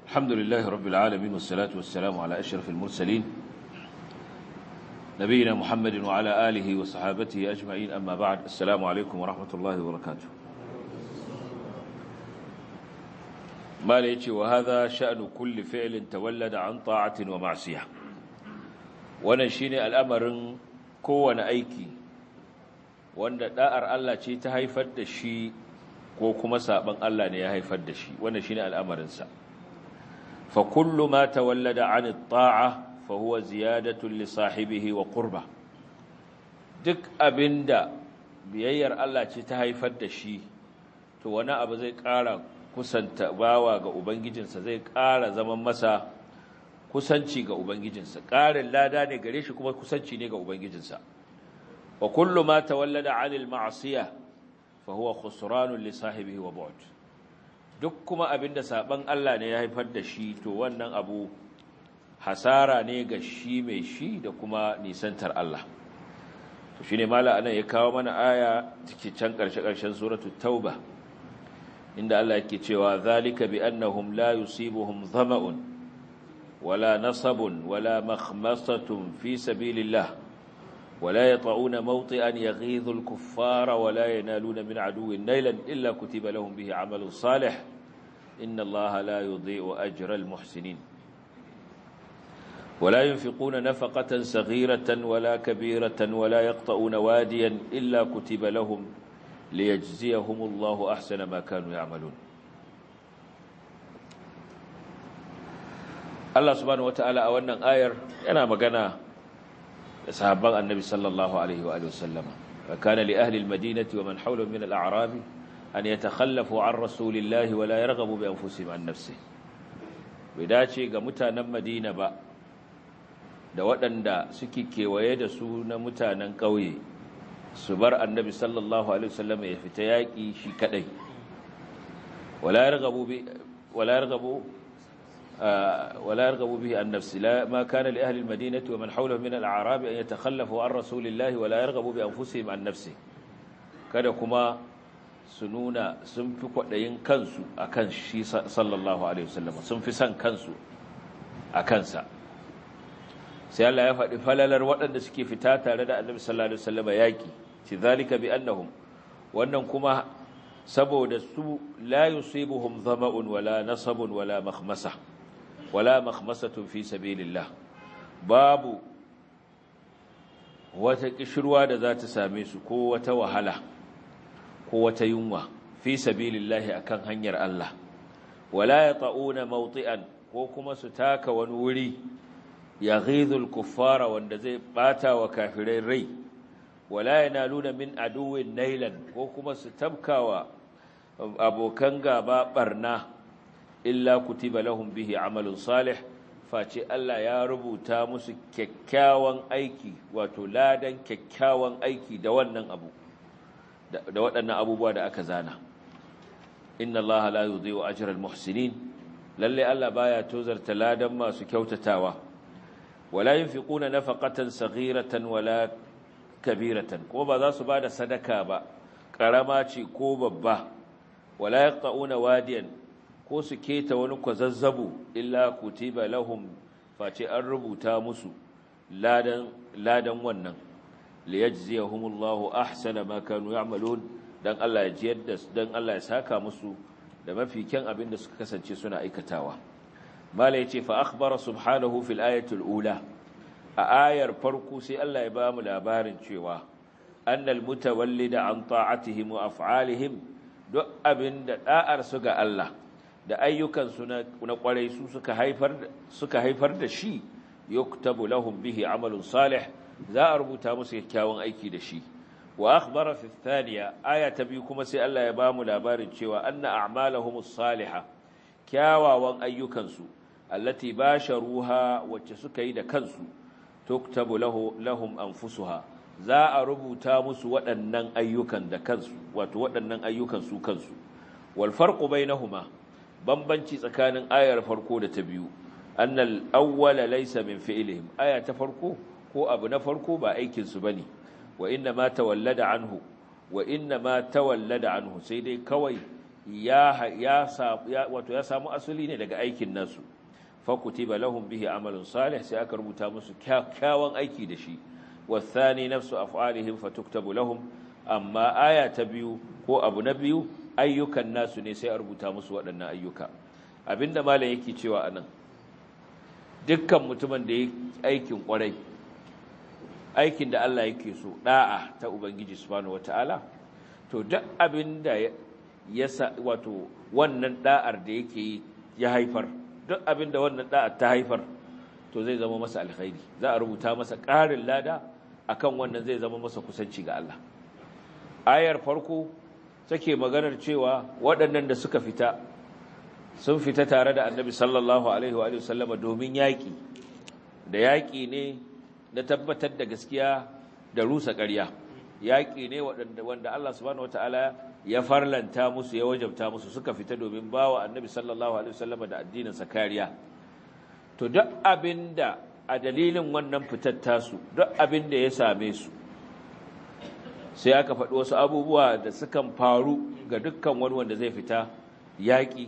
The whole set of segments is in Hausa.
الحمد لله رب العالمين والصلاة والسلام على أشرف المرسلين نبينا محمد وعلى آله وصحابته أجمعين أما بعد السلام عليكم ورحمة الله وبركاته ما ليتي وهذا شأن كل فعل تولد عن طاعة ومعصية ونشين الأمر كون أيكي وأن دائر الله تي تهيفد الشيء ko kuma saban Allah ne ya haifar da shi wannan shine al'amarinsa fa kullu ma tawallada 'an at-ta'a fa huwa ziyadatun li sahibihi wa qurba duk abinda biyayyar Allah ce ta haifar da shi to wani abu zai ƙara kusanta bawa ga ubangijinsa zai ƙara zaman masa kusanci ga ubangijinsa ƙarin lada ne gare shi kuma kusanci ne ga ubangijinsa wa kullu ma tawallada 'anil ma'siyah fahuwa khusranun li sahibihi wa bu'd duk kuma abinda saban Allah ne ya haifar da shi to wannan abu hasara ne ga shi mai shi da kuma nisantar Allah to shine mala anan ya kawo mana aya take can karshe karshen suratul tauba inda Allah yake cewa zalika bi annahum la yusibuhum dhama'un wala nasabun wala makhmasatun fi sabilillah ولا يطعون موطئا يغيظ الكفار ولا ينالون من عدو نيلا إلا كتب لهم به عمل صالح إن الله لا يضيء أجر المحسنين ولا ينفقون نفقة صغيرة ولا كبيرة ولا يقطعون واديا إلا كتب لهم ليجزيهم الله أحسن ما كانوا يعملون الله سبحانه وتعالى أولا آير أنا مقنا sahabban annabi sallallahu alaihi wa sallam kana li ahli almadinati wa man hawlahum min al-a'rab an yatakhallafu an rasulillahi wa la yarghabu bi anfusihim an nafsi bai dace ga mutanen madina ba da waɗanda suke kewaye da su na mutanen ƙauye su bar annabi sallallahu alaihi wasallam ya fita yaƙi shi kadai wala yarghabu bi wala yarghabu ولا يرغب به عن نفسه لا ما كان لأهل المدينة ومن حوله من الأعراب أن يتخلفوا عن رسول الله ولا يرغبوا بأنفسهم عن نفسه kada kuma su nuna sun fi kwaɗayin kansu a kan shi sallallahu alaihi wasallam sun fi son kansu a kansa sai Allah ya faɗi falalar waɗanda suke fita tare da annabi sallallahu alaihi wasallam yaƙi ci zalika bi annahum wannan kuma saboda su la yusibuhum dhama'un wala nasabun wala makhmasa wala makhmasatun fi sabilillah babu wata kishirwa da za ta same su ko wata wahala ko wata yunwa fi sabilillah akan hanyar Allah wala yata'una mawti'an ko kuma su taka wani wuri yaghidhul kuffara wanda zai bata wa kafirai rai wala yanaluna min aduwwin nailan ko kuma su tabkawa abokan gaba barna illa kutiba lahum bihi amalun salih face Allah ya rubuta musu kyakkyawan aiki wato ladan kyakkyawan aiki da wannan abu da waɗannan abubuwa da aka zana inna Allah la yudhi'u ajra al-muhsinin lalle Allah baya tozarta ladan masu kyautatawa wala yunfiquna nafaqatan saghiratan wala kabiratan ko ba za su bada sadaka ba karama ce ko babba wala yaqta'una wadiyan ko su keta wani kwazazzabu illa kutiba lahum face an rubuta musu ladan ladan wannan liyajziyahumullahu ahsana ma kanu ya'malun dan Allah ya jiyar da dan Allah ya saka musu da mafi kyan abin da suka kasance suna aikatawa mala yace fa akhbara subhanahu fil ayati ula a ayar farko sai Allah ya ba mu labarin cewa annal mutawallida an ta'atihim wa af'alihim duk abin da da'ar su ga Allah da ayyukansu na kwarai su suka haifar suka haifar da shi yuktabu lahum bihi amalun salih za a rubuta musu kyakkyawan aiki da shi wa akhbara fi thaniya aya ta biyu kuma sai Allah ya bamu labarin cewa anna a'malahumus salihah kyawawan ayyukansu allati basharuha wacce suka yi da kansu tuktabu lahu lahum anfusuha za a rubuta musu waɗannan ayyukan da kansu wato waɗannan ayyukan su kansu wal farqu bainahuma bambanci tsakanin ayar farko da ta biyu annal awwala laysa min fi'lihim aya ta farko ko abu na farko ba aikin su bane wa inna ma tawallada anhu wa inna ma tawallada anhu sai dai kawai ya ya wato ya samu asali ne daga aikin nasu fa kutiba lahum bihi amalun salih sai aka rubuta musu kyakkyawan aiki da shi wasani nafsu af'alihim fatuktabu lahum amma aya ta biyu ko abu na biyu ayyukan nasu ne sai a rubuta musu waɗannan ayyuka abinda malam yake cewa anan dukkan mutumin da ya aikin kwarai aikin da Allah yake so da'a ta ubangiji subhanahu wataala to duk abinda ya wato wannan da'ar da yake yi ya haifar duk abinda wannan da'ar ta haifar to zai zama masa alkhairi za a rubuta masa ƙarin lada akan wannan zai zama masa kusanci ga Allah ayar farko take maganar cewa waɗannan da suka fita sun fita tare da annabi sallallahu alaihi wa sallama domin yaƙi da yaƙi ne na tabbatar da gaskiya da rusa ƙarya yaƙi ne wanda Allah subhanahu wataala ya farlanta musu ya wajabta musu suka fita domin bawa annabi sallallahu alaihi wa sallama da addinin sa kariya to duk abinda a dalilin wannan fitar tasu duk abinda ya same su sai aka faɗi wasu abubuwa da sukan faru ga dukkan wani wanda zai fita yaƙi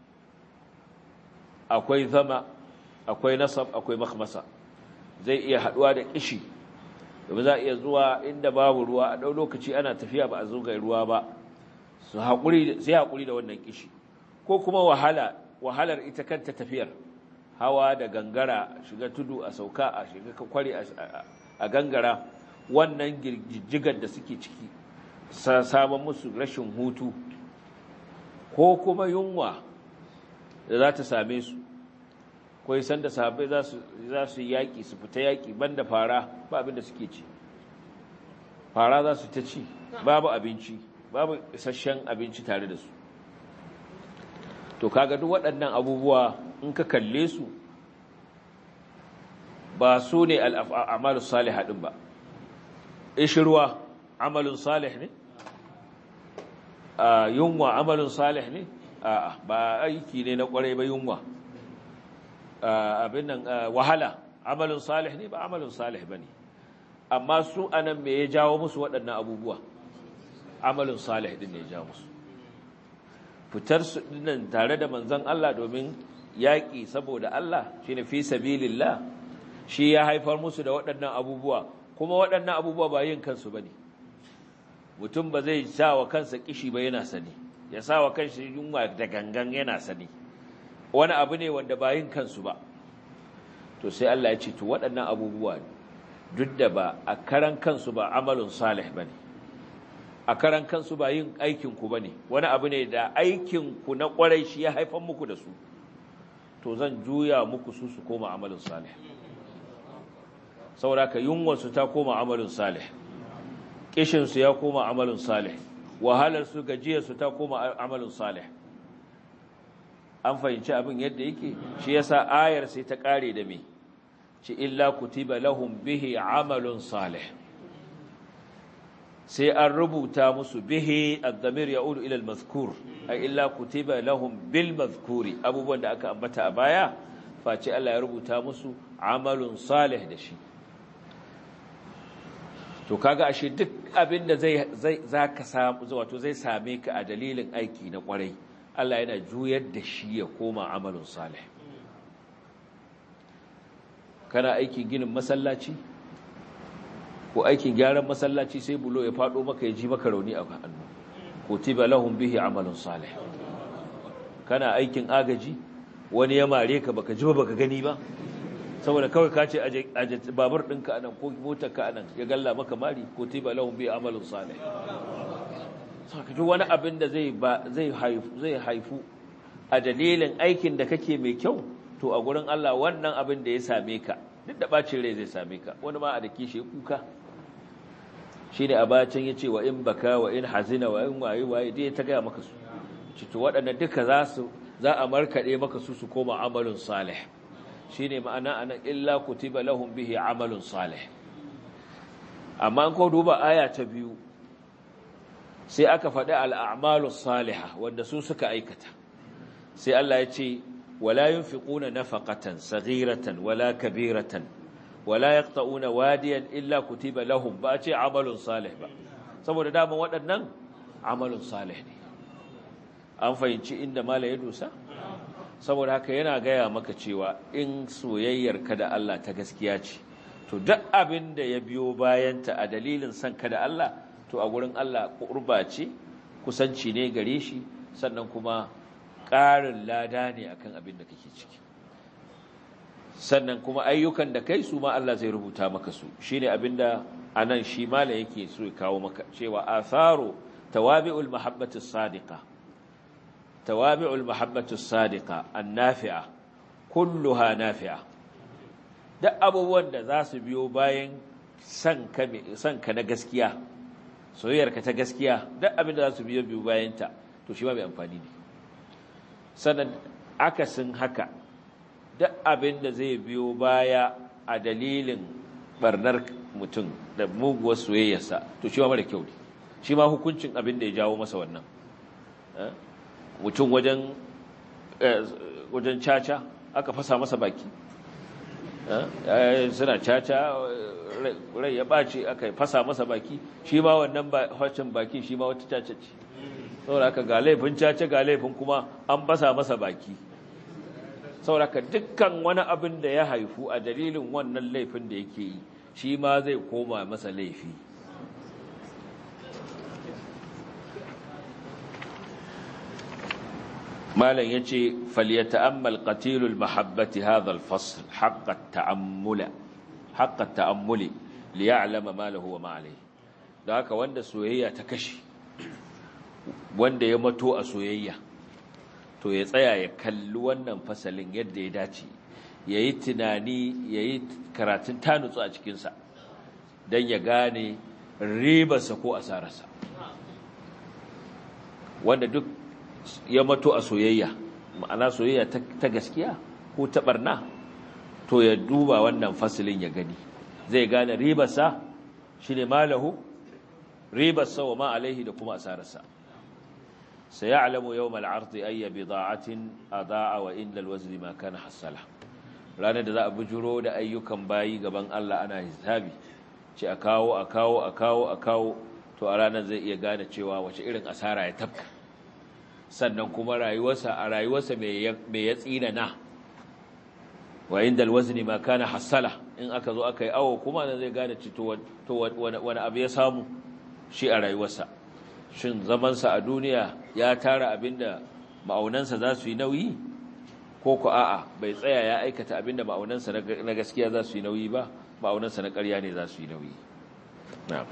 akwai zama akwai nasab akwai makhmasa zai iya haɗuwa da kishi domin za a iya zuwa inda babu ruwa a ɗau lokaci ana tafiya ba a zo ga ruwa ba su haƙuri sai haƙuri da wannan kishi ko kuma wahala wahalar ita kanta tafiyar hawa da gangara shiga tudu a sauka a shiga kwari a gangara wannan jijjigar da suke ciki samun musu rashin hutu ko kuma yunwa da za ta same su kwai sanda sahabbai za su yi yaƙi su fita yaƙi banda fara ba abinda suke ci fara za su ta ci babu abinci babu isasshen abinci tare da su to kaga duk waɗannan abubuwa in ka kalle su ba su ne al'amalu salih haɗin ba ishirwa amalin salih ne yunwa amalin salih ne ba aiki ne na ƙwarai ba yunwa abin nan wahala amalin salih ne ba amalin salih ba ne amma su anan me ya jawo musu waɗannan abubuwa amalin salih din ne ya jawo musu fitar su dinnan tare da manzon Allah domin yaƙi saboda Allah shine fi sabilillah shi ya haifar musu da waɗannan abubuwa kuma waɗannan abubuwa ba yin kansu bane mutum ba zai sa wa kansa kishi ba yana sani ya sa wa kansa yunwa da gangan yana sani wani abu ne wanda ba yin kansu ba to sai Allah ya ce to waɗannan abubuwa duk da ba a karan kansu ba amalin salih bane a karan kansu ba yin aikin ku bane wani abu ne da aikin ku na kwarai shi ya haifar muku da su to zan juya muku su su koma amalin salih saboda ka yunwar su ta koma amalin salih kishin su ya koma amalin salih wahalar su gajiyar su ta koma amalin salih an fahimci abin yadda yake shi yasa ayar sai ta kare da me ci illa kutiba lahum bihi amalun salih sai an rubuta musu bihi ad-damir ya'udu ila al-mazkur ay illa kutiba lahum bil mazkuri abubuwan da aka ambata a baya face Allah ya rubuta musu amalun salih da shi to kaga ashe duk abin da zai zai zaka samu wato zai same ka a dalilin aiki na kwarai Allah yana juyar da shi ya koma amalun salih kana aikin ginin masallaci ko aikin gyaran masallaci sai bulo ya fado maka ya ji maka rauni a hannu kutiba lahum bihi amalun salih kana aikin agaji wani ya mare ka baka ji ba baka gani ba saboda kawai ka ce aje babur ɗinka anan ko motar ka anan ya galla maka mari kutiba lahum bihi amalun salih saka ji wani abin da zai zai haifu zai haifu a dalilin aikin da kake mai kyau to a gurin Allah wannan abin da ya same ka duk da bacin rai zai same ka wani ma a da kishi kuka shine a bacin yace wa in baka wa in hazina wa in waye waye dai ta ga maka su cito waɗannan duka za su za a markade maka su su koma amalun salih shine ma'ana anan illa kutiba lahum bihi amalun salih amma an ko duba aya ta biyu sai aka faɗi al'amalus salihah wanda su suka aikata sai Allah ya ce ولا ينفقون نفقة صغيرة ولا كبيرة ولا يقطعون واديا إلا كتب لهم بأتي عمل صالح با saboda daman waɗannan amalin salih ne an fahimci inda mala ya dosa saboda haka yana gaya maka cewa in soyayyar ka da Allah ta gaskiya ce to duk abin da ya biyo bayanta a dalilin son ka da Allah to a gurin Allah kurba ce kusanci ne gare shi sannan kuma ƙarin lada ne akan abin da kake ciki sannan kuma ayyukan da kai su ma Allah zai rubuta maka su shine abinda anan shi mala yake so ya kawo maka cewa atharu tawabi'ul mahabbati sadiqa tawabi'ul mahabbati sadiqa annafi'a kulluha nafi'a duk abubuwan da za su biyo bayan san ka san ka na gaskiya soyayyarka ta gaskiya duk abin da za su biyo biyo bayan ta to shi ma mai amfani ne sannan akasin haka duk abin da zai biyo baya a dalilin barnar mutum da muguwar soyayyarsa to shi ma mara kyau ne shi ma hukuncin abin da ya jawo masa wannan mutum wajen wajen caca aka fasa masa baki suna caca rai ya ɓace aka fasa masa baki shi ma wannan hacin bakin shi ma wata caca ce saboda aka ga laifin caca ga laifin kuma an fasa masa baki sauraka dukkan wani abin da ya haifu a dalilin wannan laifin da yake yi shi ma zai koma masa laifi malam ya ce falyata'ammal qatilul mahabbati hadha al-fasl haqqa ta'ammula haqqa ta'ammuli liya'lama ma lahu wa ma alayhi da haka wanda soyayya ta kashi wanda ya mato a soyayya to ya tsaya ya kalli wannan fasalin yadda ya dace ya yi tunani ya yi karatun tanutsu a cikinsa don ya gane ribarsa ko asararsa wanda duk ya mato a soyayya ma'ana soyayya ta gaskiya ko ta barna to ya duba wannan fasalin ya gani zai gane ribarsa shi ne malahu ribarsa wa ma alaihi da kuma asararsa سيعلم يوم العرض أي بضاعة أضاع وإن الوزن ما كان حصله ranar da za a bujuro da ayyukan bayi gaban Allah ana hisabi ce a kawo a kawo a kawo a kawo to a ranar zai iya gane cewa wace irin asara ya tafka sannan kuma rayuwarsa a rayuwarsa mai ya tsina na wa inda alwazni ma kana hasala in aka zo aka yi awo kuma zai gane ci to wani abu ya samu shi a rayuwarsa shin zamansa a duniya ya tara abinda ma'aunansa za su yi nauyi ko ku a'a bai tsaya ya aikata abinda ma'aunansa na gaskiya za su yi nauyi ba ma'aunansa na ƙarya ne za su yi nauyi na'am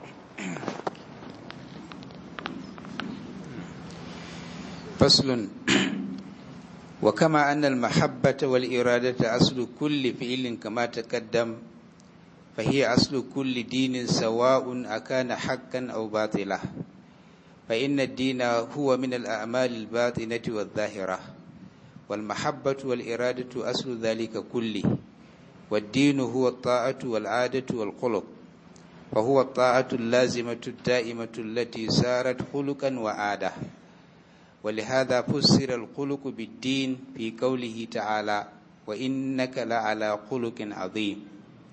فصل وكما أن المحبة والإرادة أصل كل فعل كما تقدم فهي أصل كل دين سواء أكان حقا أو باطلا فإن الدين هو من الأعمال الباطنة والظاهرة والمحبة والإرادة أصل ذلك كله والدين هو الطاعة والعادة والخلق فهو الطاعة اللازمة الدائمة التي سارت خلقا وعادة ولهذا فسر الخلق بالدين في قوله تعالى وإنك لعلى خلق عظيم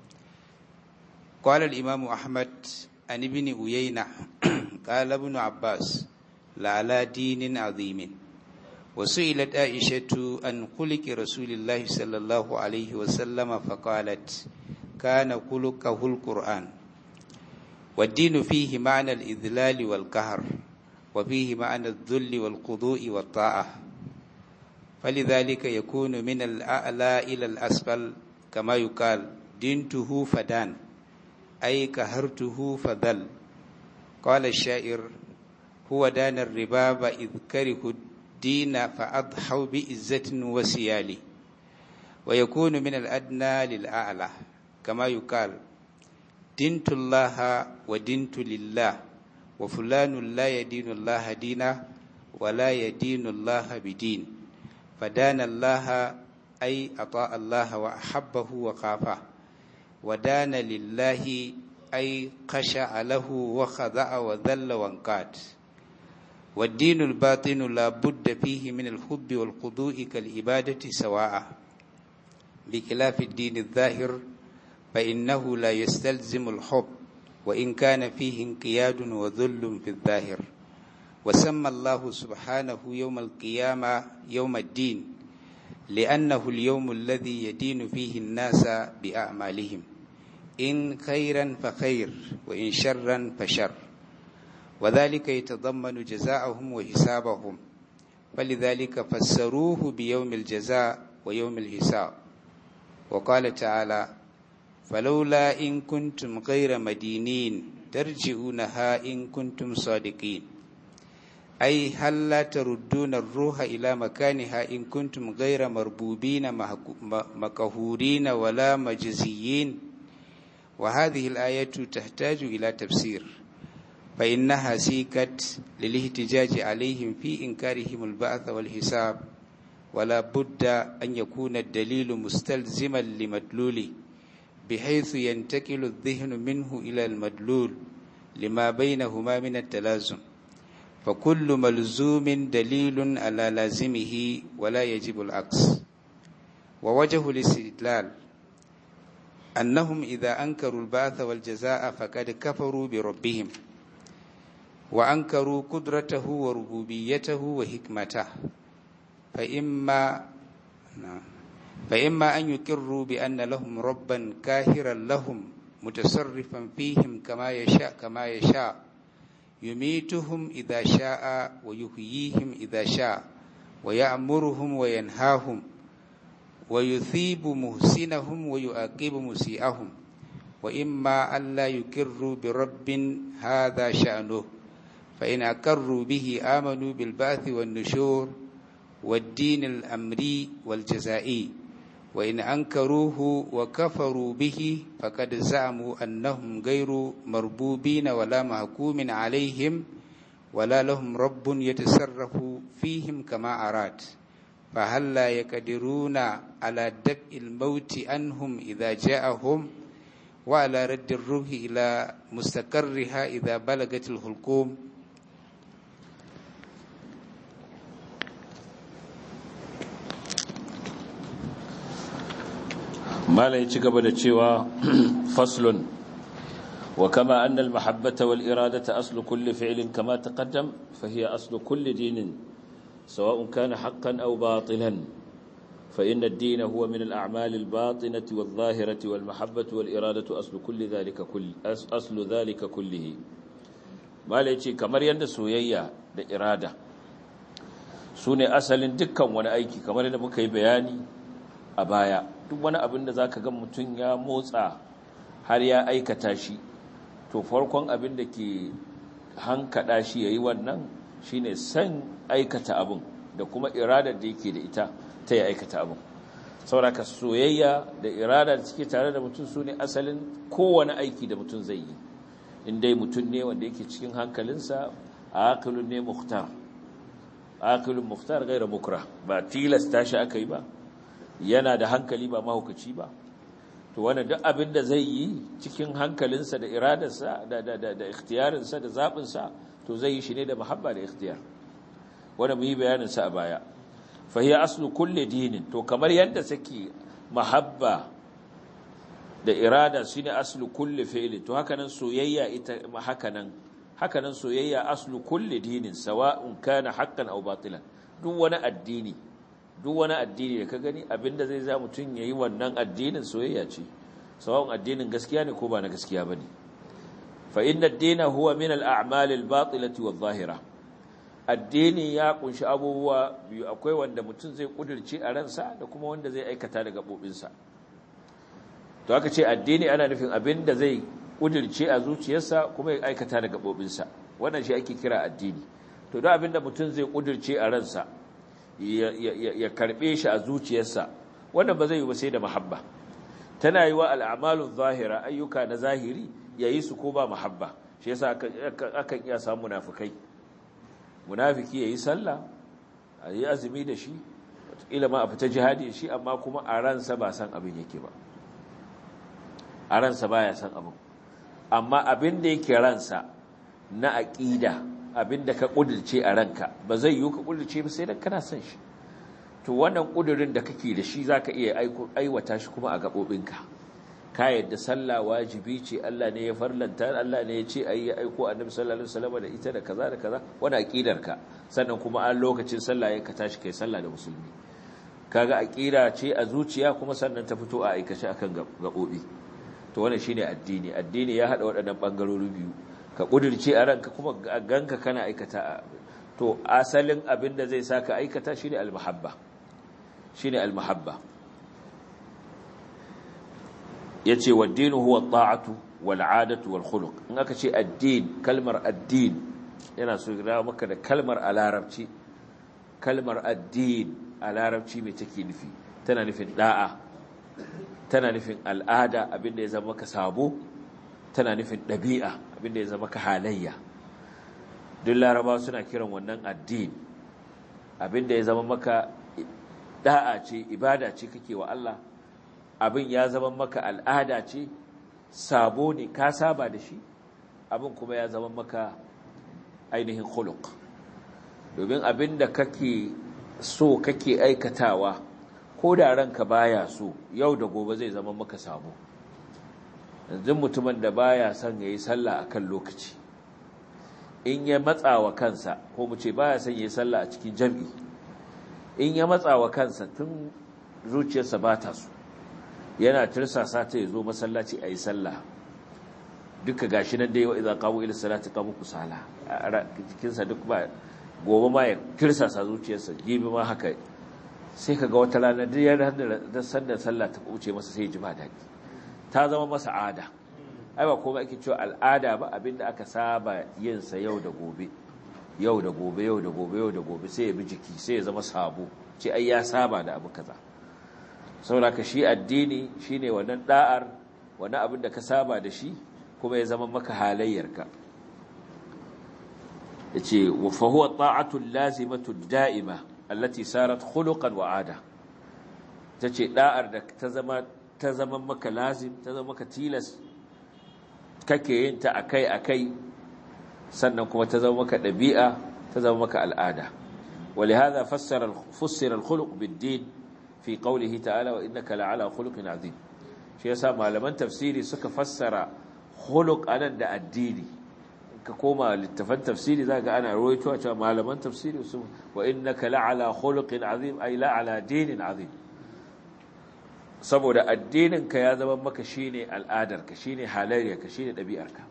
قال الإمام أحمد عن ابن أيينة قال ابن عباس لعلى دين عظيم وسئلت عائشة عن خلق رسول الله صلى الله عليه وسلم فقالت كان خلقه القرآن والدين فيه معنى الإذلال والقهر وفيه معنى الذل والخضوع والطاعة فلذلك يكون من الأعلى إلى الأسفل كما يقال دينته فدان أي كهرته فذل قال الشاعر هو دان الرباب إذ كره الدين فأضحوا بإزة وسيال ويكون من الأدنى للأعلى كما يقال دنت الله ودنت لله وفلان لا يدين الله دينا ولا يدين الله بدين فدان الله أي أطاع الله وأحبه وخافه ودان لله أي خشع له وخضع وذل وانقاد والدين الباطن لا بد فيه من الحب والخضوع كالعبادة سواء بخلاف الدين الظاهر فإنه لا يستلزم الحب وإن كان فيه انقياد وذل في الظاهر وسمى الله سبحانه يوم القيامة يوم الدين لأنه اليوم الذي يدين فيه الناس بأعمالهم إن خيرا فخير وإن شرا فشر وذلك يتضمن جزاءهم وحسابهم فلذلك فسروه بيوم الجزاء ويوم الحساب وقال تعالى فلولا إن كنتم غير مدينين ترجعونها إن كنتم صادقين أي هل لا تردون الروح إلى مكانها إن كنتم غير مربوبين مقهورين ولا مجزيين وهذه الآية تحتاج إلى تفسير فإنها سيكت للاحتجاج عليهم في إنكارهم البعث والحساب ولا بد أن يكون الدليل مستلزما لمدلوله بحيث ينتقل الذهن منه إلى المدلول لما بينهما من التلازم فكل ملزوم دليل على لازمه ولا يجب العكس ووجه الاستدلال أنهم إذا أنكروا البعث والجزاء فقد كفروا بربهم وأنكروا قدرته وربوبيته وحكمته فإما فإما أن يقروا بأن لهم ربا كاهرا لهم متصرفا فيهم كما يشاء كما يشاء يميتهم إذا شاء ويحييهم إذا شاء ويأمرهم وينهاهم ويثيب محسنهم ويعاقب مسيئهم وإما ألا يكروا برب هذا شأنه فإن أقروا به آمنوا بالبعث والنشور والدين الأمري والجزائي وإن أنكروه وكفروا به فقد زعموا أنهم غير مربوبين ولا محكوم عليهم ولا لهم رب يتصرف فيهم كما أراد فهل لا يقدرون على دفع الموت عنهم إذا جاءهم وعلى رد الروح إلى مستقرها إذا بلغت الحلقوم mala ya ci gaba da cewa faslun wa kama anna al-mahabbata wal iradata aslu kulli fi'lin kama taqaddam fa hiya aslu kulli dinin sawa'un kana haqqan aw batilan fa inna ad-din huwa min al-a'mal al-batinati wadh-dhahirati wal-mahabbatu wal iradatu aslu kulli dhalika kulli aslu dhalika kullihi mala ya ce kamar yadda soyayya da irada sune asalin dukkan wani aiki kamar yadda muka yi bayani a baya duk wani abin da za ka ga mutum ya motsa har ya aikata shi to farkon abin da ke hankada shi ya yi wannan shine san aikata abin da kuma iradar da yake da ita ta yi aikata abin sauraka soyayya da irada da suke tare da mutum su ne asalin kowane aiki da mutum zai yi inda mutum ne wanda yake cikin hankalinsa a akilun ne muhtar akilun muhtar gaira mukra ba tilasta shi aka yi ba yana da hankali ba mahaukaci ba to wannan duk abin da zai yi cikin hankalinsa da iradarsa da da da da ikhtiyarinsa da zabinsa to zai yi shi ne da muhabba da ikhtiyar wanda mu yi bayanin sa a baya fa hiya aslu kulli dinin to kamar yadda sake muhabba da irada shine aslu kulli fi'lin to haka nan soyayya ita haka nan haka nan soyayya aslu kulli dinin sawa'un kana haqqan aw batilan duk wani addini duk wani addini da ka gani abinda zai za mutum ya yi wannan addinin soyayya ce sawa'un addinin gaskiya ne ko ba na gaskiya ba ne fa inna dina huwa min al'amal al-batilati wadh-dhahira addini ya kunshi abubuwa biyu akwai wanda mutum zai kudirce a ransa da kuma wanda zai aikata da gabobinsa to aka ce addini ana nufin abinda zai kudirce a zuciyarsa kuma ya aikata da gabobinsa wannan shi ake kira addini to duk abinda mutum zai kudirce a ransa ya karbe shi a zuciyarsa wannan ba zai yi ba sai da mahabba tana yi wa al'amalun zahira ayyuka na zahiri ya yi su ko ba mahabba shi yasa akan iya samu munafikai munafiki ya yi sallah a yi azumi da shi wataƙila ma a fita jihadi da shi amma kuma a ransa ba san abin yake ba a ransa ba ya san abin amma abin da yake ransa na aƙida abinda ka kudirce a ranka ba zai yi ka kudirce ba sai dan kana son shi to wannan kudirin da kake da shi zaka iya aiwata shi kuma a gabobinka ka yadda sallah wajibi ce Allah ne ya farlanta Allah ne ya ce ayi aiko annabi sallallahu alaihi wasallam da ita da kaza da kaza wannan aqidar ka sannan kuma an lokacin sallah ya ka tashi kai sallah da musulmi kaga aqida ce a zuciya kuma sannan ta fito a aikace akan gabobi to wannan shine addini addini ya hada waɗannan bangarori biyu ka kudirce a ranka kuma ganka kana aikata to asalin abin da zai saka aikata shine al-muhabba shine al-muhabba yace waddinu huwa at-ta'atu wal 'adatu wal khuluq in aka ce addin kalmar addin yana so ya maka da kalmar a larabci kalmar addin a larabci mai take nufi tana nufin da'a tana nufin al'ada abinda ya zama ka sabo tana nufin ɗabi'a abinda ya zama ka halayya duk laraba suna kiran wannan addin abinda ya zama maka da'a ce ibada ce kake wa Allah abin ya zama maka al'ada ce sabo ne ka saba da shi abin kuma ya zama maka ainihin khuluq domin abin da kake so kake aikatawa ko da ranka baya so yau da gobe zai zama maka sabo yanzu mutumin da baya son yayi sallah akan lokaci in ya matsa wa kansa ko mu ce baya son yayi sallah a cikin jami'i in ya matsa wa kansa tun zuciyarsa ba ta so yana tirsasa ta yazo masallaci ayi sallah duka gashi nan da yau idan qamu ila salati qamu kusala jikinsa duk ba gobe ma ya tirsasa zuciyarsa gibi ma haka sai ka ga wata rana duk yana da sanda sallah ta kuce masa sai ji ba daɗi ta zama masa ada ai ba komai ake cewa al'ada ba abinda aka saba yin sa yau da gobe yau da gobe yau da gobe yau da gobe sai ya bi jiki sai ya zama sabo ce ai ya saba da abu kaza saboda ka shi addini shine wannan da'ar wannan abin da ka saba da shi kuma ya zama maka halayyarka yace wa fa huwa ta'atu lazimatu da'ima allati sarat khuluqan wa 'ada tace da'ar da ta zama ta zama maka lazim ta zama maka tilas kake yin ta akai akai sannan kuma ta zama maka dabi'a ta zama maka al'ada ولهذا فسر فسر الخلق بالدين في قوله تعالى وانك لعلى خلق عظيم shi yasa malaman tafsiri suka fassara khuluq anan da addini ka koma littafan tafsiri zaka ana rawaito cewa malaman tafsiri su wa innaka la'ala khuluqin azim ay la'ala dinin azim saboda addinin ka ya zama maka shine al'adar ka shine halayyar ka shine dabi'ar ka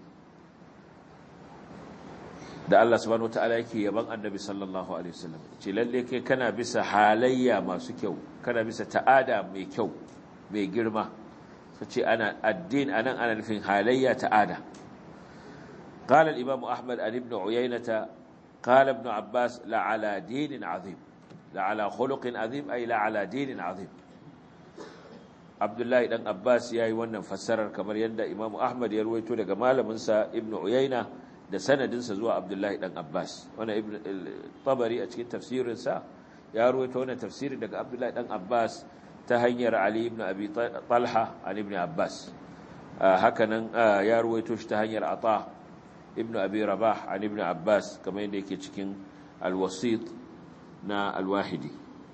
da Allah subhanahu wataala yake yaban annabi sallallahu alaihi wasallam ce lalle kai kana bisa halayya masu kyau kana bisa ta'ada mai kyau mai girma sace ana addin anan ana nufin halayya ta'ada قال الإمام أحمد عن ابن عيينة قال ابن عباس لعلى دين عظيم لعلى خلق عظيم أي لعلى دين عظيم عبد الله بن عباس yayi wannan fassarar kamar yadda Imam Ahmad ya ruwaito daga malamin sa Ibn Uyayna da sanadin sa zuwa Abdullah dan Abbas wannan Ibn Tabari a cikin tafsirin sa ya ruwaito wannan tafsirin daga Abdullah dan Abbas ta hanyar Ali ibn Abi Talha an Ibn Abbas hakanan ya ruwaito shi ta hanyar Ata ibn abi rabah an ibn abbas kamar yadda yake cikin alwasit na alwahidi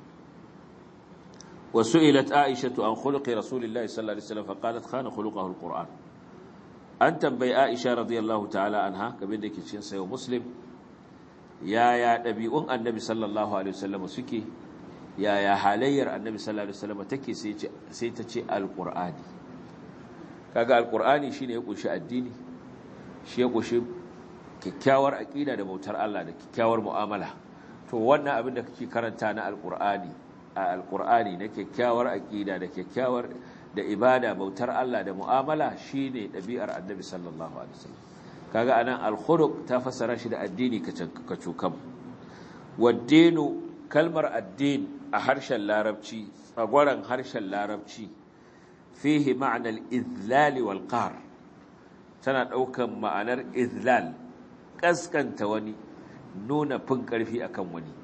وسئلت عائشة عن خلق رسول الله صلى الله عليه وسلم فقالت خان خلقه القرآن أن تنبي عائشة رضي الله تعالى عنها كما يدك cikin sayo muslim ya ya dabi'un annabi sallallahu alaihi wasallam suke ya ya halayyar annabi sallallahu alaihi wasallam take sai sai ta ce alqur'ani kaga alqur'ani shine ya kunshi addini shi ya kushe kyakkyawar aƙida da bautar Allah da kyakkyawar mu'amala to wannan abin da kake karanta na alƙur'ani a alƙur'ani na kyakkyawar aƙida da kyakkyawar da ibada bautar Allah da mu'amala shine ɗabi'ar annabi sallallahu alaihi wasallam kaga anan al-khuluq ta fassara shi da addini ka cukam waddinu kalmar addin a harshen larabci tsagwaran harshen larabci fihi ma'anar izlali wal qahr tana ɗaukan ma'anar izlal ƙasƙanta wani nuna fin ƙarfi akan wani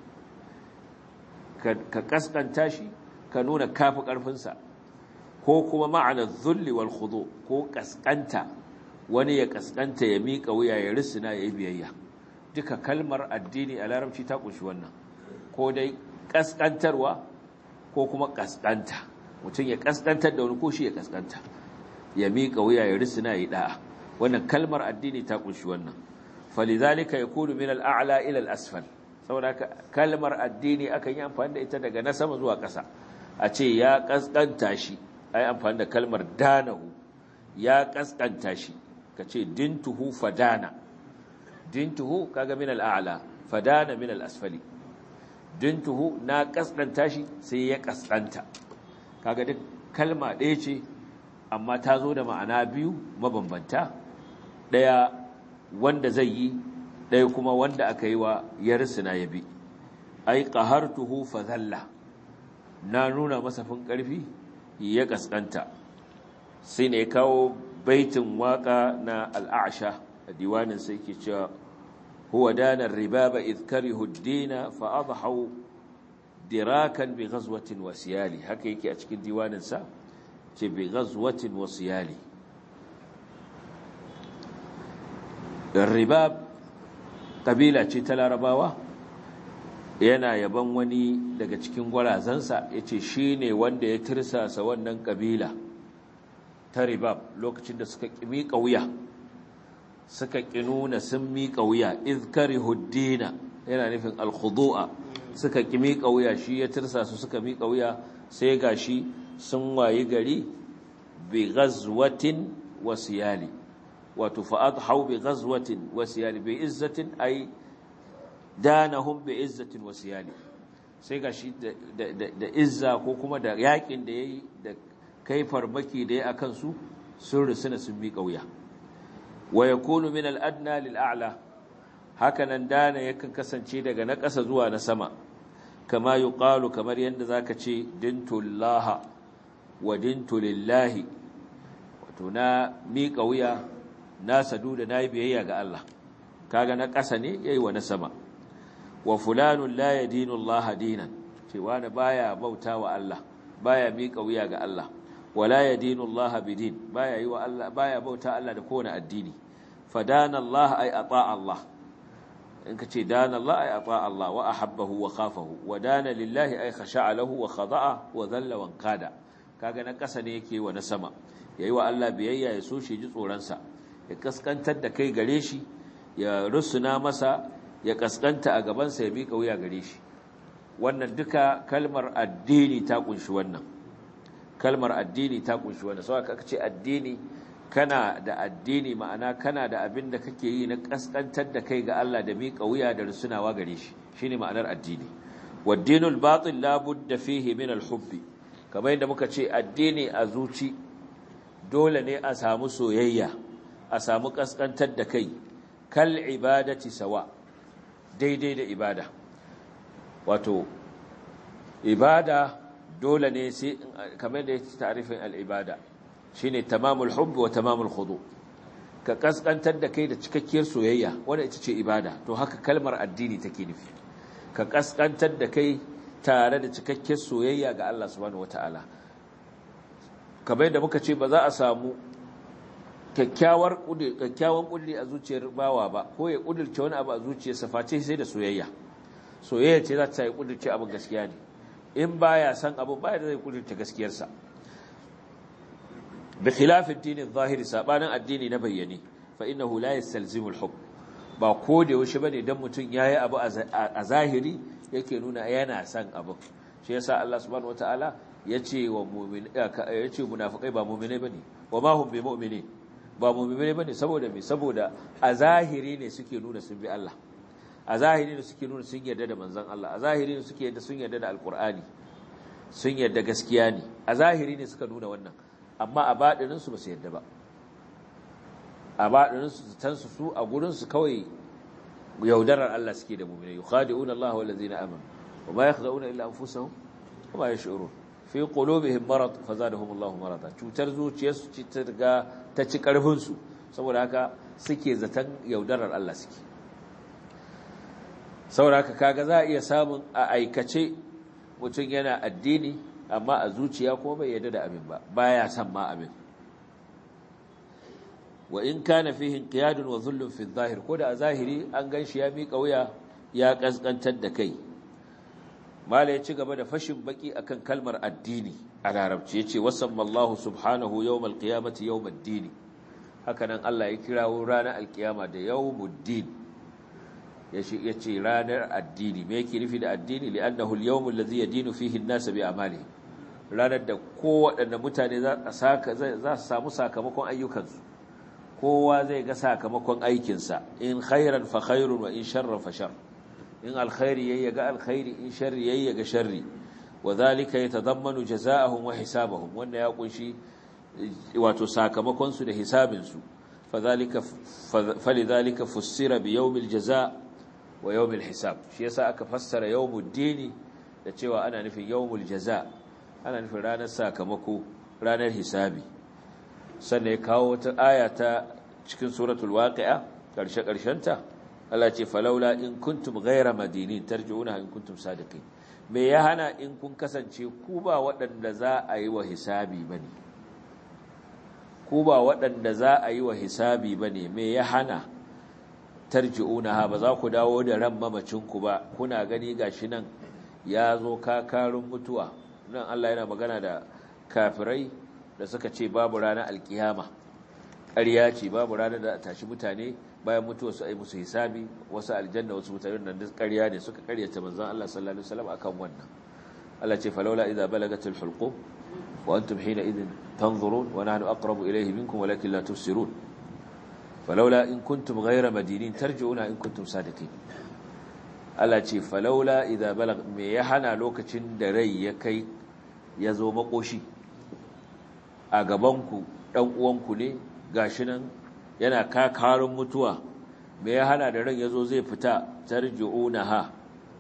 ka ƙasƙanta shi ka nuna kafi ƙarfinsa ko kuma ma'anar zulli wal khudu ko ƙasƙanta wani ya ƙasƙanta ya miƙa wuya ya risina ya yi biyayya duka kalmar addini a larabci ta ƙunshi wannan ko dai ƙasƙantarwa ko kuma ƙasƙanta mutum ya ƙasƙantar da wani ko shi ya ƙasƙanta ya miƙa wuya ya risina ya da'a wannan kalmar addini ta kunshi wannan falizalika yakunu min al-a'la ila al-asfal saboda kalmar addini akan yi amfani da ita daga na sama zuwa ƙasa a ce ya kaskanta shi ai amfani da kalmar danahu ya kaskanta shi kace dintuhu fadana dintuhu kaga min al-a'la fadana min al-asfali dintuhu na kaskanta shi sai ya kaskanta kaga duk kalma ɗaya ce amma ta zo da ma'ana biyu mabambanta ɗaya wanda zai yi ɗaya kuma wanda aka yi wa yarsina ya bi ai qahartuhu fa zalla na nuna masa fin ƙarfi ya kaskanta sai ne kawo baitin waka na al'asha a diwanin sai ke cewa huwa dana ribaba idh karihu ad-din fa adhahu dirakan bi ghazwatin wasiyali haka yake a cikin diwanin sa ce bi ghazwatin wasiyali ribab kabila ce ta larabawa yana yaban wani daga cikin gwarazansa ya ce shi ne wanda ya tirsasa wannan kabila ta ribab lokacin da suka miƙa wuya suka ƙi nuna sun miƙa wuya izkari huddina yana nufin alkhudu'a suka ƙi miƙa wuya shi ya tirsasa suka miƙa wuya sai ga shi sun wayi gari bi ghazwatin wasiyali wato fa'adhau bi ghazwatin wasiyali bi izzatin ay danahum bi izzatin wasiyali sai gashi da izza ko kuma da yakin da yayi da kai farmaki da yayi akan su sun rusuna sun bi kauya wa yakunu min al-adna lil a'la hakanan dana yakan kasance daga na ƙasa zuwa na sama kama yuqalu kamar yanda zaka ce dintullaha wa dintu lillahi wato na mi kauya na sadu da nayi biyayya ga Allah kaga na ƙasa ne yayi wa na sama wa fulanun la yadinu Allah dinan cewa na baya bauta wa Allah baya miƙa wuya ga Allah wala yadinu Allah bidin baya yi wa Allah baya bauta Allah da kowane addini fadana Allah ay ata Allah in ka ce dana Allah ay ata Allah wa ahabbahu wa khafahu wa dana lillahi ay khasha'a lahu wa khada'a wa dhalla wa qada kaga na ƙasa ne yake wa na sama yayi wa Allah biyayya ya so shi ji tsoron sa ya kaskantar da kai gare shi ya rusuna masa ya kaskanta a gabansa ya miƙa wuya gare shi wannan duka kalmar addini ta kunshi wannan kalmar addini ta kunshi wannan sau aka ce addini kana da addini ma'ana kana da abin da kake yi na kaskantar da kai ga Allah da miƙa wuya da rusunawa gare shi shine ma'anar addini waddinul batil la budda fihi min al-hubbi kamar yadda muka ce addini a zuci dole ne a samu soyayya a samu kaskantar da kai kal ibadati sawa daidai da ibada wato ibada dole ne sai kamar da yake tarifin al-ibada shine tamamul hubb wa tamamul khudu ka kaskantar da kai da cikakkiyar soyayya wanda ita ce ibada to haka kalmar addini take nufi ka kaskantar da kai tare da cikakkiyar soyayya ga Allah subhanahu wataala kamar yadda muka ce ba za a samu kyakkyawar kyakkyawan kudiri a zuciyar bawa ba ko ya kudirce wani abu a zuciyarsa face sai da soyayya soyayya ce za ta yi kudirce abin gaskiya ne in baya san abu baya da zai kudirce gaskiyarsa bi khilafin dinin zahiri sabanin addini na bayyane fa innahu la yastalzimul hukm ba ko da yaushe bane dan mutun yayi abu a zahiri yake nuna yana san abu shi yasa Allah subhanahu wataala yace wa mu'min yace munafikai ba mu'mine bane wa ma hum bi mu'minin ba mummune bane saboda me saboda a zahiri ne suke nuna sun bi Allah a zahiri ne suke nuna sun yarda da manzon Allah a zahiri ne suke yarda sun yarda da alqur'ani sun yarda gaskiya ne a zahiri ne suka nuna wannan amma a badinin su ba su yarda ba a badinin su tan su su a gurin su kawai yaudarar Allah suke da mu'mini yukhadi'una Allah wal ladzina amanu wa ma yakhda'una illa anfusahum wa ma yash'urun fi qulubihim marad fazadahum Allah marada cutar zuciyarsu ce ta riga ta ci karfin su saboda haka suke zaton yaudarar Allah suke saboda haka kaga za a iya samun a aikace mutum yana addini amma a zuciya kuma bai yarda da abin ba baya son ma abin wa in kana fihi inqiyadun wa dhullun fi adh-dhahir ko da a zahiri an ganshi ya mika wuya ya kaskantar da kai mala ya ci gaba da fashin baki akan kalmar addini a larabci yace wasammallahu subhanahu yawmal qiyamati yawmad-din hakanan Allah ya kirawo ranar alkiyama da yawmuddin yace ranar addini me yake nufi da addini li'annahu al-yawm alladhi yadinu fihi an-nas bi amalihi ranar da kowaɗanne mutane za su samu sakamakon ayyukansu kowa zai ga sakamakon aikinsa in khairan fa khairun wa in sharran fa shar in alkhairi yayi ga alkhairi in sharri yayi ga sharri wa zalika yatadammanu jazaa'ahum wa hisabahum wanda ya kunshi wato sakamakon su da hisabin su fadhalika falidhalika fussira bi yawmil jazaa' wa yawmil hisab shi yasa aka fassara yawmud dini da cewa ana nufin yawmul jazaa' ana nufin ranar sakamako ranar hisabi sannan ya kawo wata aya ta cikin suratul waqi'a karshe karshenta Allah ce falaula in kuntum ghayra madinin tarji'una in kuntum sadiqin me ya hana in kun kasance ku ba waɗanda za a yi wa hisabi bane ku ba waɗanda za a yi wa hisabi bane me ya hana tarji'una ba za ku dawo da ran mamacin ku ba kuna gani gashi nan ya zo kakarun mutuwa nan Allah yana magana da kafirai da suka ce babu ranar alkiyama ƙarya ce babu ranar da tashi mutane bayan mutuwa su ai musu hisabi wasu aljanna wasu mutane nan duk ƙarya ne suka ƙaryata manzon Allah sallallahu alaihi wasallam akan wannan Allah ce falawla idza balagatil hulqum wa antum hina idin tanzurun wa nahnu aqrabu ilayhi minkum walakin la tubsirun falawla in kuntum ghayra madinin tarji'una in kuntum sadiqin Allah ce falaula idza balag me ya hana lokacin da rai ya kai ya zo makoshi a gabanku ɗan uwanku ne gashi nan yana kakarun mutuwa me ya hana da ran ya zo zai fita tarji'unaha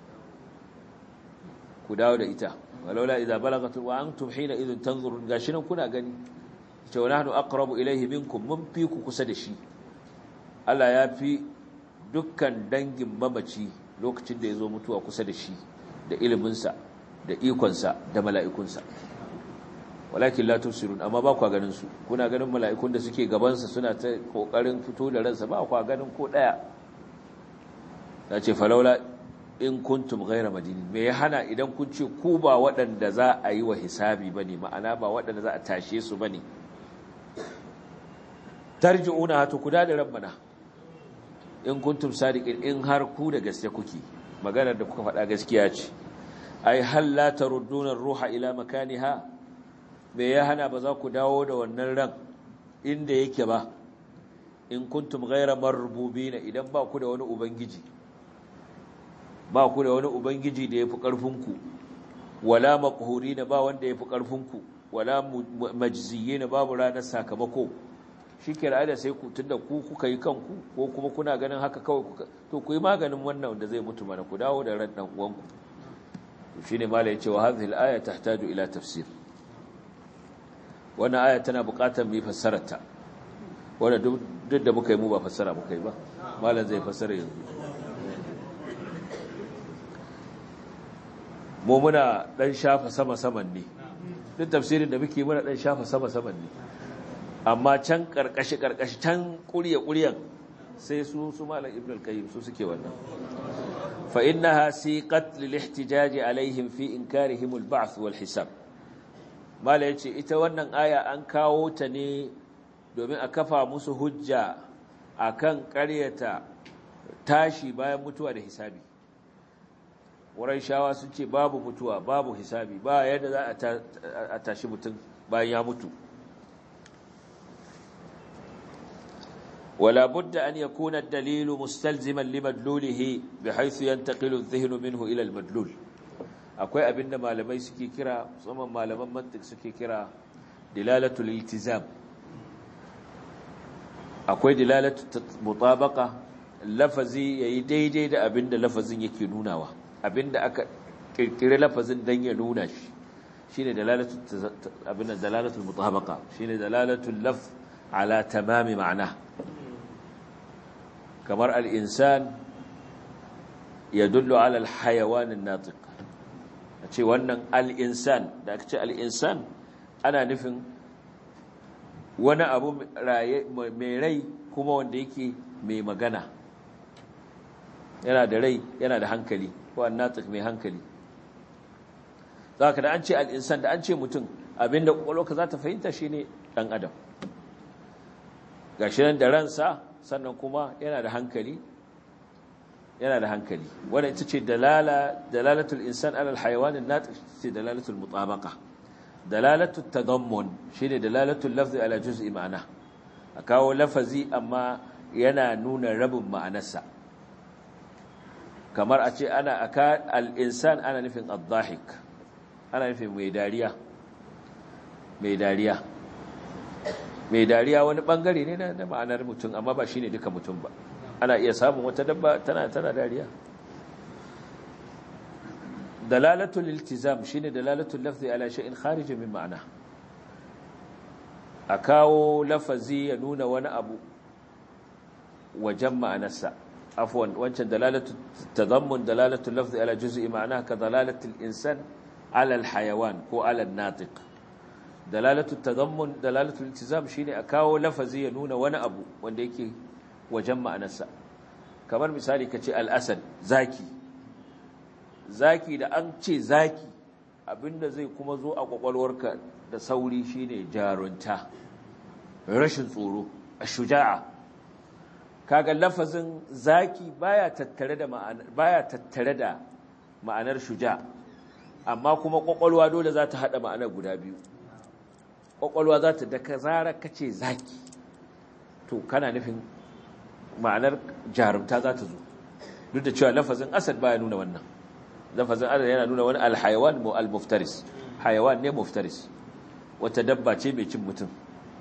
ku dawo da ita walaula idza balagat wa antum hina idhin tanzurun gashi nan kuna gani ce wa nahnu aqrabu ilayhi minkum mun fi ku kusa da shi Allah ya fi dukkan dangin mamaci lokacin da ya zo mutuwa kusa da shi da iliminsa da ikonsa da mala'ikunsa walakin la tusirun amma ba kwa ganin su kuna ganin mala'ikun da suke gabansa suna ta kokarin fito da ransa ba kwa ganin ko daya ya ce falaula in kuntum ghayra madinin me ya hana idan kun ce ku ba waɗanda za a yi wa hisabi bane ma'ana ba waɗanda za a tashe su bane tarji'una hatu kuda da rabbana in kuntum sadiqin in har ku da gaske kuke maganar da kuka faɗa gaskiya ce ai hal la tarudduna ruha ila makaniha me ya hana ba za ku dawo da wannan ran inda yake ba in kuntum ghayra marbubina idan ba ku da wani ubangiji ba ku da wani ubangiji da yafi karfin ku wala maqhurina ba wanda yafi karfin ku wala majziyina babu ranar sakamako shike da sai ku tunda ku kuka yi kanku ko kuma kuna ganin haka kawai to ku yi maganin wannan wanda zai mutu mana ku dawo da ran dan uwanku shine malai ya ce wa hadhihi al-aya tahtaju ila tafsir wannan aya tana buƙatar mu fassara ta wanda duk da muka yi mu ba fassara muka yi ba malam zai fassara yanzu mu muna dan shafa sama saman ne duk tafsirin da muke muna dan shafa sama saman ne amma can karkashi karkashi can kuriya kuriyan sai su su malam ibn al-qayyim su suke wannan fa innaha siqat lil ihtijaj alaihim fi inkarihim al-ba'th wal hisab mala yace ita wannan aya an kawo ta ne domin a kafa musu hujja akan ƙaryata tashi bayan mutuwa da hisabi wurin shawa sun ce babu mutuwa babu hisabi ba yadda za a tashi mutum bayan ya mutu ولا بد أن يكون الدليل مستلزما لمدلوله بحيث ينتقل الذهن منه إلى المدلول akwai abin da malamai suke kira musamman malaman mantik suke kira dilalatul iltizam akwai dilalatul mutabaka lafazi yayi daidai da abin da lafazin yake nunawa abin da aka kirkire lafazin dan ya nuna shi shine dalalatul abin da dalalatul mutabaka shine dalalatul laf ala tamami ma'ana kamar al-insan yadullu ala al-hayawan an-natiq a ce wannan al'insan da aka ce al'insan ana nufin wani abu mai rai kuma wanda yake mai magana yana da rai yana da hankali ko annatik mai hankali za ka da an ce al'insan da an ce mutum abinda kwakwalwarka za ta fahimta shine dan adam gashi nan da ransa sannan kuma yana da hankali yana da hankali wannan ita ce dalala dalalatul insan ala alhayawan an-natiq ce dalalatul mutabaqa dalalatul tadammun shine dalalatul lafzi ala juz'i ma'ana a kawo lafazi amma yana nuna rabin ma'anarsa kamar a ce ana aka al-insan ana nufin ad-dhahik ana nufin mai dariya mai dariya mai dariya wani bangare ne na ma'anar mutum amma ba shine duka mutum ba ana iya samun wata dabba tana tana dariya dalalatul iltizam shine dalalatul lafzi ala shay'in kharij min ma'ana a kawo lafazi ya nuna wani abu wajen ma'anarsa afwan wancan dalalatul tadammun dalalatul lafzi ala juz'i ma'ana ka dalalatul insan ala alhayawan ko ala an-natiq dalalatul tadammun dalalatul iltizam shine a kawo lafazi ya nuna wani abu wanda yake wajen ma'anarsa kamar misali ka ce al'asad zaki zaki da an ce zaki abinda zai kuma zo a kwakwalwarka da sauri shine jarunta rashin tsoro a shuja'a kaga lafazin zaki baya tattare da ma'anar baya tattare da ma'anar shuja amma kuma kwakwalwa dole za ta hada ma'anar guda biyu kwakwalwa za ta da ka zara kace zaki to kana nufin ma'anar jarumta za ta zo duk da cewa lafazin asad baya nuna wannan lafazin asad yana nuna wani alhayawan mu almuftaris hayawan ne muftaris wata dabba ce mai cin mutum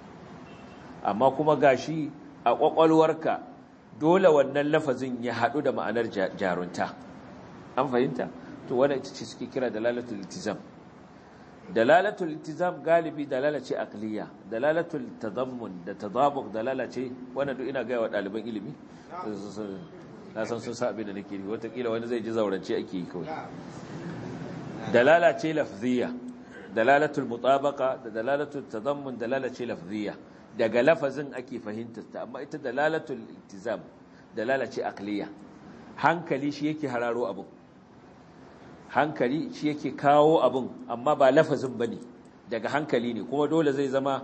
amma kuma gashi a kwakwalwarka dole wannan lafazin ya haɗu da ma'anar jarunta an fahimta to wannan ita ce suke kira dalalatul iltizam dalalatul iltizam galibi dalala ce aqliya dalalatul tadammun da tadabuq dalala ce wannan duk ina gaya wa ɗaliban ilimi na san sun sa abin da nake yi watakila wani zai ji zaurance ake yi kawai dalala ce lafziya dalalatul mutabaqa da dalalatul tadammun dalala ce lafziya daga lafazin ake fahimtar ta amma ita dalalatul iltizam dalala ce aqliya hankali shi yake hararo abu hankali shi yake kawo abin amma ba lafazin ba ne daga hankali ne kuma dole zai zama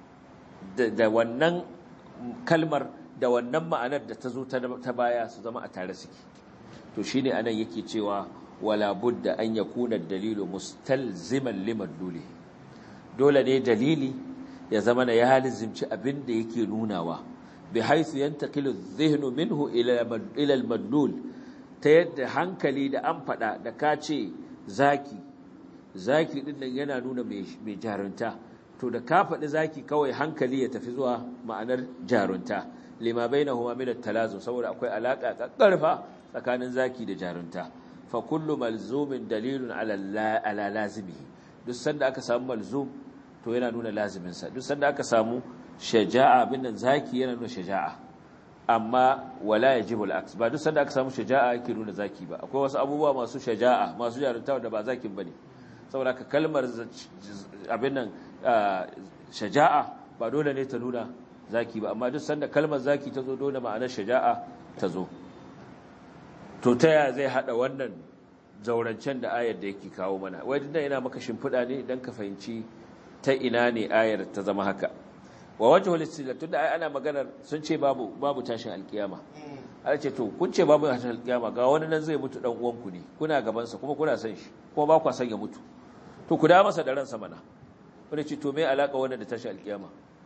da wannan kalmar da wannan ma'anar da ta zo ta baya su zama a tare suke to shi ne anan yake cewa wala budda an ya kuna dalilu mustalziman liman dole dole ne dalili ya zama na ya lizimci abin da yake nunawa bi haithu yantaqilu dhihnu minhu ila ila al-madlul ta yadda hankali da an faɗa da ka ce zaki zaki ɗin nan yana nuna mai jarunta to da ka faɗi zaki kawai hankali ya tafi zuwa ma'anar jarunta lima bai na huma minar talazo saboda akwai alaƙa ƙarfa tsakanin zaki da jarunta fa kullu malzumin dalilun ala lazimi duk sanda aka samu malzum to yana nuna laziminsa duk sanda aka samu shaja'a bin nan zaki yana nuna shaja'a amma wala yajibu al-aks ba duk sanda aka samu shaja'a yake nuna zaki ba akwai wasu abubuwa masu shaja'a masu jarunta da ba zakin bane saboda ka kalmar abin nan shaja'a ba dole ne ta nuna zaki ba amma duk sanda kalmar zaki ta zo dole ma'anar shaja'a ta zo to ta ya zai hada wannan zaurancen da ayar da yake kawo mana wai dinda ina maka shimfiɗa ne dan ka fahimci ta ina ne ayar ta zama haka wa wajhul istidlal tunda ai ana maganar sun ce babu babu tashin alkiyama ana ce to kun ce babu tashin alkiyama ga wani nan zai mutu dan uwanku ne kuna gaban sa kuma kuna san shi kuma ba ku san ya mutu to ku da masa da ransa mana wanda ce to me alaka wannan da tashin alkiyama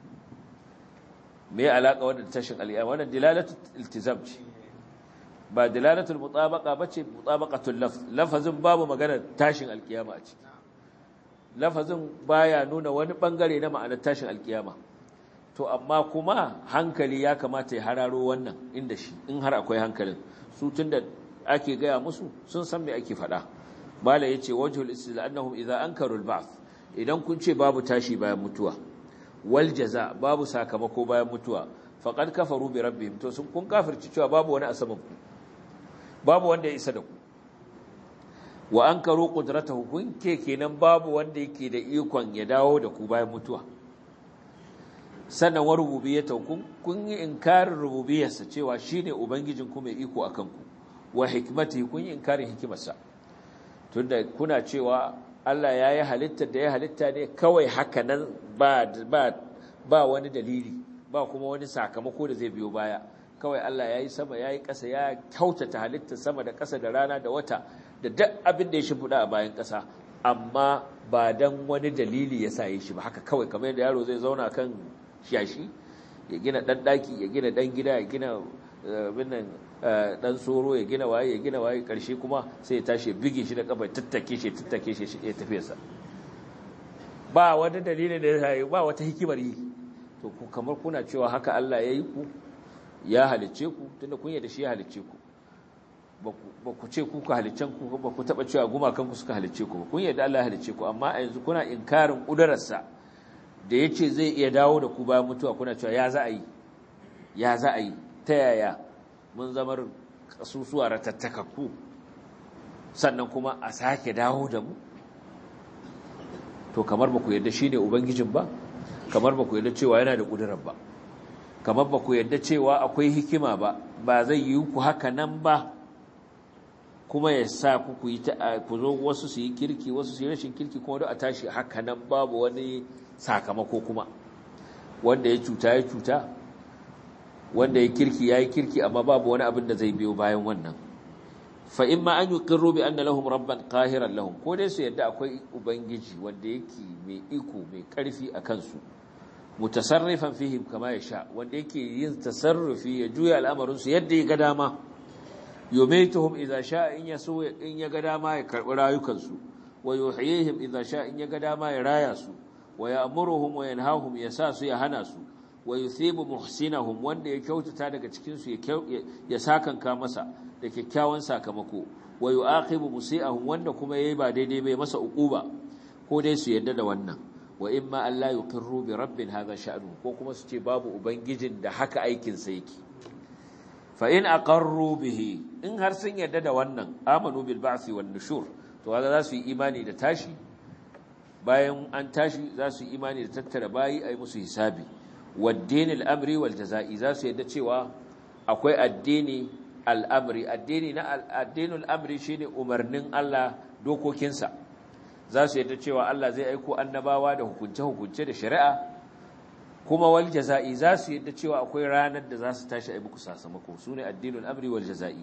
me alaka wannan da tashin alkiyama wannan dilalatul iltizam ce ba dilalatul mutabaqa bace mutabaqatul lafz lafazin babu maganar tashin alkiyama a ciki lafazin baya nuna wani bangare na ma'anar tashin alkiyama to amma kuma hankali ya kamata ya hararo wannan inda shi in har akwai hankalin su tunda ake gaya musu sun san me ake faɗa bala yace wajhul istil annahum idza ankaru al-ba'th idan kun ce babu tashi bayan mutuwa wal jaza babu sakamako bayan mutuwa faqad kafaru bi rabbihim to sun kun kafirci cewa babu wani asaban ku babu wanda ya isa da ku wa ankaru qudratahu kun ke kenan babu wanda yake da ikon ya dawo da ku bayan mutuwa sannan wa rububiyyata kun kun yi inkarin rububiyyarsa cewa shine ubangijin ku mai iko akan ku wa hikmati kun yi inkarin hikimarsa tunda kuna cewa Allah ya yi halittar da ya halitta ne kawai haka nan ba, ba, ba wani dalili ba kuma wani sakamako da zai biyo baya kawai Allah ya yi sama ya yi ƙasa ya kyautata halittar sama da ƙasa da rana da wata da duk abin da ya shimfiɗa a bayan ƙasa amma ba don wani dalili ya sa yi shi ba haka kawai kamar yadda yaro zai zauna kan shashi ya gina ɗan ɗaki ya gina ɗan gida ya gina binnan ɗan soro ya gina waye ya gina waye ƙarshe kuma sai ya tashi ya bige shi da ƙafa tattake shi tattake shi ya tafiya sa ba wani dalilin da ya sa yi ba wata hikimar yi to kamar kuna cewa haka Allah ya yi ku ya halicce ku tunda kun yadda shi ya halicce ku ba ku ce ku ka halicen ku ba ku taba cewa gumakan ku suka halicce ku ba kun yadda Allah ya halicce ku amma a yanzu kuna inkarin kudararsa da yace zai iya dawo da ku bayan mutuwa kuna cewa ya za a yi ya za a yi ta yaya mun zamar kasusuwa ratattakakku sannan kuma a sake dawo da mu to kamar ba ku yadda shine ubangijin ba kamar ba ku yadda cewa yana da kudurar ba kamar ba ku yadda cewa akwai hikima ba ba zai yi ku haka nan ba kuma ya sa ku ku yi ku zo wasu su yi kirki wasu su yi rashin kirki kuma da a tashi haka nan babu wani sakamako kuma wanda ya cuta ya cuta wanda ya kirki ya yi kirki amma babu wani abin da zai biyo bayan wannan fa in ma an yuqirru bi anna lahum rabban qahiran lahum ko dai su yadda akwai ubangiji wanda yake mai iko mai karfi a kansu mutasarrifan fihim kama ya sha wanda yake yin tasarrufi ya juya al'amarinsu yadda ya ga dama yumaituhum idza sha in yaso in ya ga dama ya karbi rayukansu wa yuhyihim idza sha in ya ga dama ya raya su wa ya'muruhum wa yanhahum ya sa su ya hana su wa yuthibu muhsinahum wanda ya kyautata daga cikin su ya sakanka masa da kyakkyawan sakamako wa yu'aqibu musi'ahum wanda kuma yayi ba daidai bai masa uquba ko dai su yadda da wannan wa in ma Allah yuqirru bi rabbin hadha sha'nu ko kuma su ce babu ubangijin da haka aikin sa yake fa in aqarru bihi in har sun yarda da wannan amanu bil ba'thi wan nushur to haka za su yi imani da tashi bayan an tashi za su yi imani da tattara bayi ai musu hisabi wad dinil amri wal jazaa'i za su yarda cewa akwai addini al'amri addini na addinul amri shine umarnin Allah dokokinsa za su yadda cewa Allah zai aiko annabawa da hukunce-hukunce da shari'a kuma wal jaza'i za su yadda cewa akwai ranar da za su tashi a muku sakamako su ne addinul amri wal jaza'i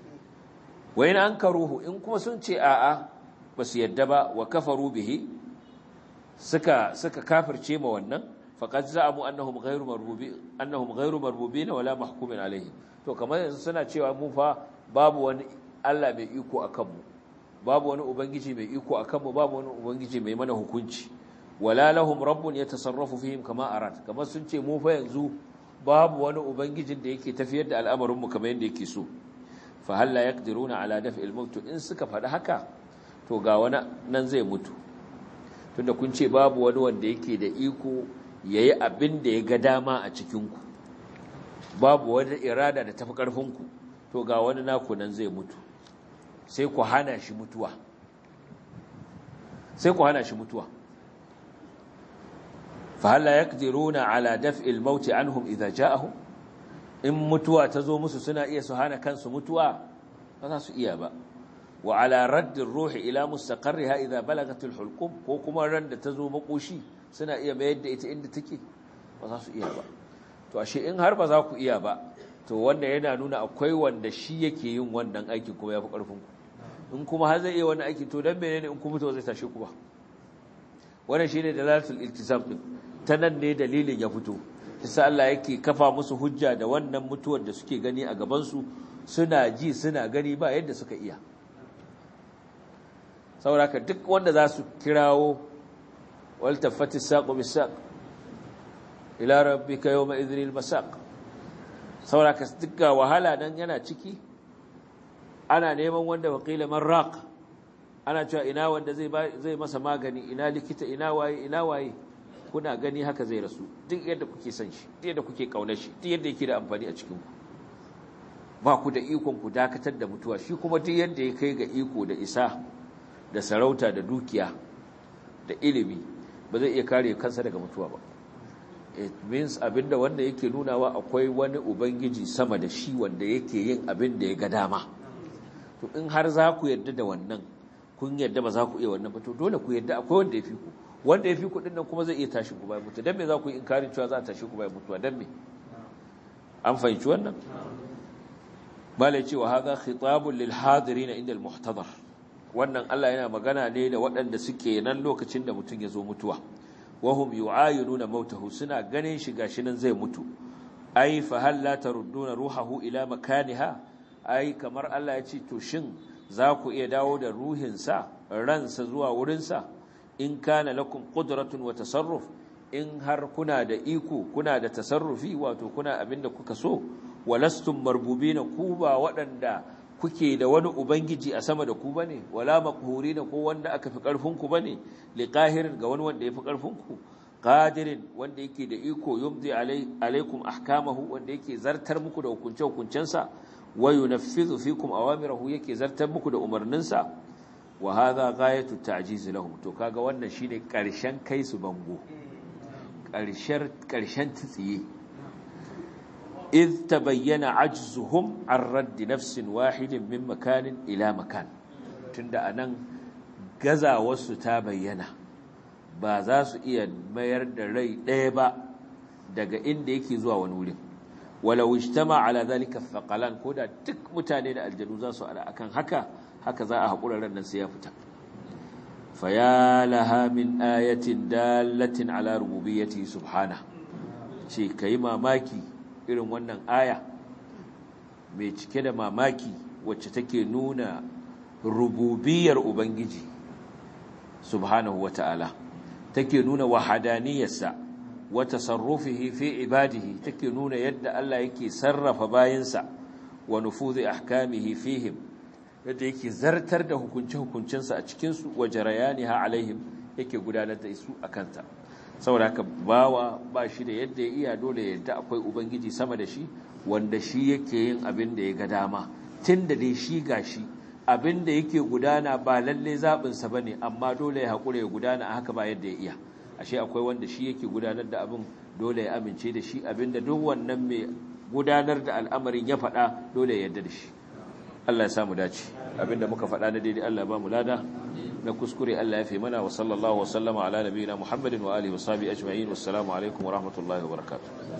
wai na an karuhu in kuma sun ce a'a ba su yadda ba wa kafaru bihi suka suka kafirce ma wannan faqad za'amu annahum ghayru marbubi annahum ghayru marbubina wala mahkumin alaihim to kamar yanzu suna cewa mu fa babu wani Allah mai iko akan mu babu wani ubangiji mai iko akan mu babu wani ubangiji mai mana hukunci wala lahum rabbun yatasarrafu fihim kama arad kamar sun ce mu fa yanzu babu wani ubangijin da yake tafiyar da al'amarin mu kamar yadda yake so fa hal la yaqdiruna ala daf'il maut in suka faɗi haka to ga wani nan zai mutu tunda kun ce babu wani wanda yake da iko yayi abin da ya ga dama a cikin ku babu wani irada da tafi karfin ku to ga wani naku nan zai mutu sai ku hana shi mutuwa sai ku hana shi mutuwa fa hal la yaqdiruna ala daf'il maut anhum idza ja'ahum in mutuwa ta zo musu suna iya su hana kansu mutuwa ba za su iya ba wa ala raddin ruhi ila mustaqarriha idza balagatul hulqum ko kuma ran da ta zo makoshi suna iya mayar da ita inda take ba za su iya ba to ashe in har ba za ku iya ba to wanda yana nuna akwai wanda shi yake yin wannan aikin kuma yafi karfin ku in kuma har zai iya wannan aiki to dan menene in ku mutu zai tashi ku ba wannan shine dalalatul iltizam din ta nan ne dalilin ya fito sai Allah yake kafa musu hujja da wannan mutuwar da suke gani a gabansu suna ji suna gani ba yadda suka iya sauraka duk wanda za su kirawo waltafati saƙo bisaq ila rabbika yawma idhril masaq sauraka duk ga wahala nan yana ciki ana neman wanda waqila marraq ana cewa ina wanda zai zai masa magani ina likita ina waye ina waye kuna gani haka zai rasu duk yadda kuke son shi duk yadda kuke kaunar shi duk yadda yake da amfani a cikin ku ba ku da ikon ku dakatar da mutuwa shi kuma duk yadda ya kai ga iko da isa da sarauta da dukiya da ilimi ba zai iya kare kansa daga mutuwa ba it means abinda wanda yake nunawa akwai wani ubangiji sama da shi wanda yake yin abin da ya ga dama to in har za ku yarda da wannan kun yadda ba za ku iya wannan ba to dole ku yadda akwai wanda ya fi ku wanda ya fi ku dinnan kuma zai iya tashi ku bayan mutu dan me za ku yi inkarin cewa za a tashi ku bayan mutuwa dan me an fahimci wannan malai cewa haza khitabun lil hadirin inda al muhtadar wannan Allah yana magana ne da waɗanda suke nan lokacin da mutum ya zo mutuwa wahum yu'ayinuna mautahu suna ganin shi gashi nan zai mutu ai fa hal la tarudduna ruhahu ila makaniha ai kamar Allah ya ce to shin za ku iya dawo da ruhinsa ransa zuwa wurinsa in kana lakum qudratun wa tasarruf in har kuna da iko kuna da tasarrufi wato kuna abinda kuka so walastum marbubina ku ba waɗanda kuke da wani ubangiji a sama da ku bane wala maqhurina ko wanda aka fi karfin ku bane liqahirin ga wani wanda yafi karfin ku qadirin wanda yake da iko yumdi alaikum ahkamahu wanda yake zartar muku da hukunce hukuncensa wa yunaffizu fikum awamirahu yake zartar muku da umarninsa wa hadha ghayatu ta'jiz lahum to kaga wannan shine karshen kai su bango karshen karshen tsiye إذ تبين عجزهم عن رد نفس واحد من مكان إلى مكان تند أنن غزا wasu ta bayyana ba za su iya mayar da rai ɗaya ba daga inda yake zuwa wani wurin walau ijtama ala zalika thaqalan koda duk mutane da aljanu za su ala akan haka haka za a hakura ran nan sai ya fita faya laha min ayatin dalatin ala rububiyyati subhana ce kai mamaki irin wannan aya mai cike da mamaki wacce take nuna rububiyar ubangiji subhanahu wata'ala take nuna wahadaniyarsa wa tasarrufihi fi ibadihi take nuna yadda Allah yake sarrafa bayinsa wa nufuzi ahkamihi fihim yadda yake zartar da hukunce-hukuncensa a cikinsu wa jarayaniha alaihim yake gudanar da su a kanta saboda haka bawa ba shi da yadda ya iya dole yadda akwai ubangiji sama da shi wanda shi yake yin abin da ya ga dama tun da dai shi ga shi abin da yake gudana ba lalle zaɓinsa ba ne amma dole ya haƙura ya gudana a haka ba yadda ya iya ashe akwai wanda shi yake gudanar da abin dole ya amince da shi abin da duk wannan mai gudanar da al'amarin ya faɗa dole ya yarda da shi Allah ya samu dace abinda muka faɗa na daidai Allah ya ba mu lada na kuskure Allah ya fi mana wa sallallahu wa sallama ala nabiyina Muhammadin wa alihi wa sahbihi ajma'in wassalamu alaikum wa rahmatullahi wa barakatuh